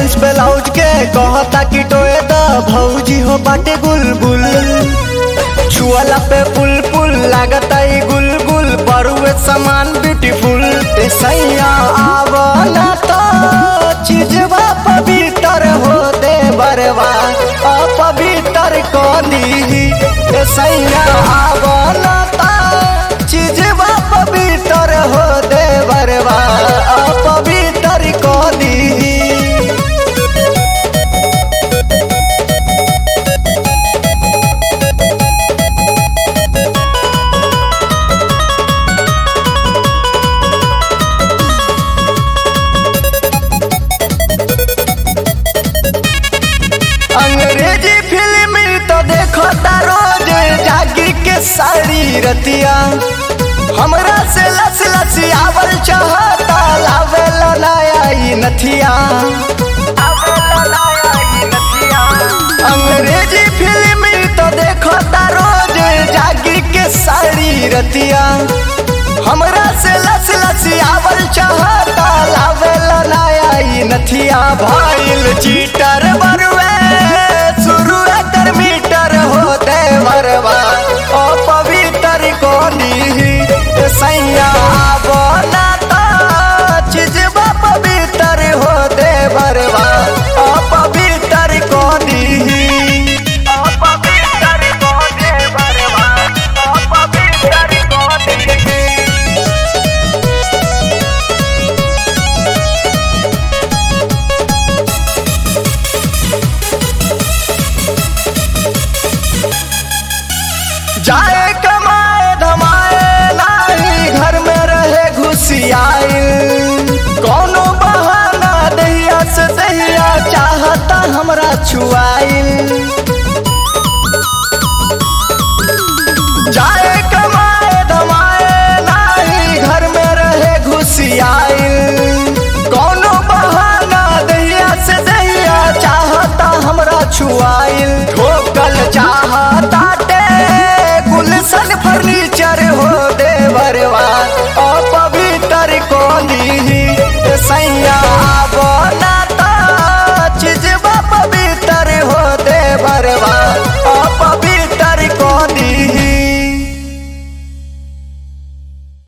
jeans blouse के कहता कि टोए द भौजी हो बाटे गुलगुल छुअला पे पुल पुल लागता ई गुलगुल बरुए सामान ब्यूटीफुल ए सैया आवना तो चीजवा पवित्र हो दे बरवा अपवित्र को दी ए सैया आवना तो चीजवा पवित्र हो दे बरवा अपवित्र को दी अंग्रेजी फिल्म तो देखो रोज जागी के सारी रतिया हमरा से लस लसी आवल चाहता लावेल नया ई नथिया अंग्रेजी फिल्म तो देखो रोज जागी के सारी रतिया हमरा से लस लसी आवल चाहता लावेल नया ई नथिया भइल चीटर बरुए शुरू कर मीटर होते मरवा ओ पवित्र कोनी सैया बोला चीजवा पवित्र हो दे बरवा ओ पवित्र कोनी अपवित्र को दे बरवा अपवित्र को दे जाए कमाए धमाए नाही घर में रहे घुसियाइल कोनो बहाना दहिया से दहिया चाहता हमरा छुआइल जाए कमाए धमाए नाही घर में रहे घुसियाइल कोनो बहाना दहिया से दहिया चाहता हमरा छुआइल ठोकल चाहता टे गुलशन फर्नीचर हो